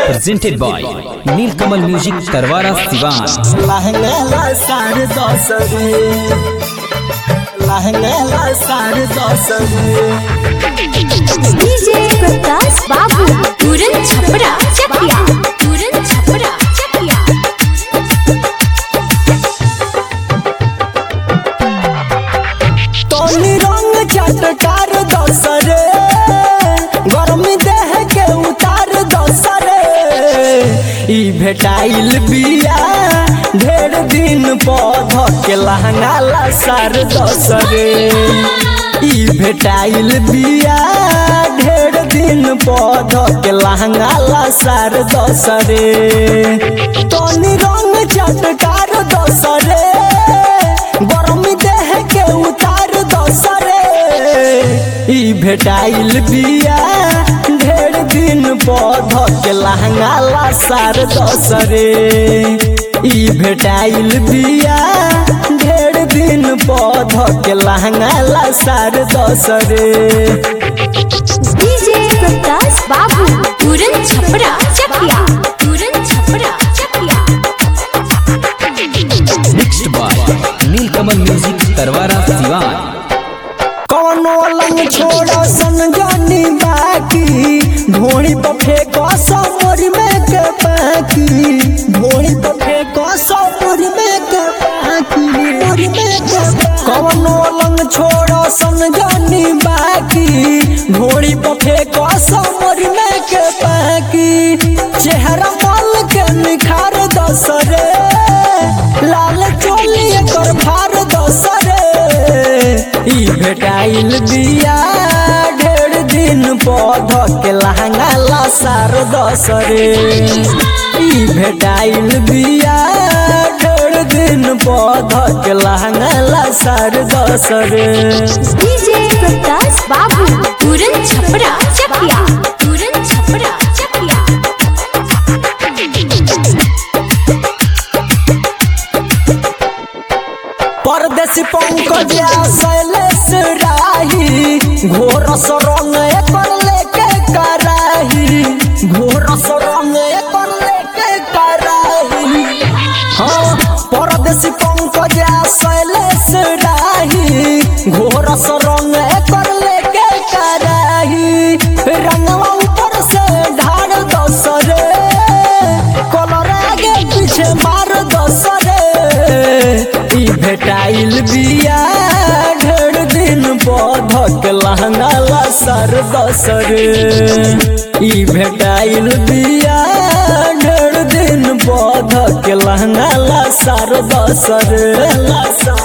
presented by Nilkamal Music Tarwara Sivan. लहंगा साढ़े दस रे लहंगा साढ़े दस रे डीजे प्रकाश बाबू पूरन छपरा चकिया पूरन छपरा चकिया तोनी रंग चटकार दस रे गर्मी देह के उतार दस रे ई भेटाइल बिया ढेर दिन पौध के लहंगा ला सार दस रे ई भेटाइल बिया ढेर दिन पौध के लहंगा ला सार दस रे तोनी रंग चटकार दस रे गरमी देह के उतार दसरे ई भेटाइल बिया ढेर दिन पौध के लहंगा ला सार दसरे ई भेटाइल बिया ढेर दिन पौध के लहंगा ला सार दसरे डीजे प्रकाश बाबू पूरन छपरा चकिया पूरन छपरा चकिया Mixed by Nilkamal Music Tarwara Sivan. कौनो लंग छोड़ो सन जानी बाकी ढोड़ी पर फेंको समोरी में के पाकी ढोड़ी पर फेंको समोरी में के पाकी मोरी में के पाकी। कौनो लंग छोड़ो सन जानी बाकी ढोड़ी पर फेंको समोरी में के पाकी चेहरा मल के निखार दसरे लाल चोली कर भार दसरे ई भेटाइल बिया ढेर दिन पौध के लहंगा ला सार दसरे ई भेटाइल बिया ढेर दिन पौध के लहंगा ला सार दसरे डीजे प्रकाश बाबू पूरन छपरा चकिया पूरन छपरा चकिया परदेसी पंकज शैलेश राही घोर रंग एकर लेके कराही घोर रंग एकर लेके कराही हाँ परदेसी पंकज शैलेश राही घोर रंग एकर लेके कराही रंगवा ऊपर से ढार दसरे कलर आगे पीछे मार दसरे ई भेटाइल बिया ढेर दिन पौध के लहंगा ला सर दसरे ई भेटाइल बिया ढेर दिन पौध के लहंगा ला सर दसरे ला सर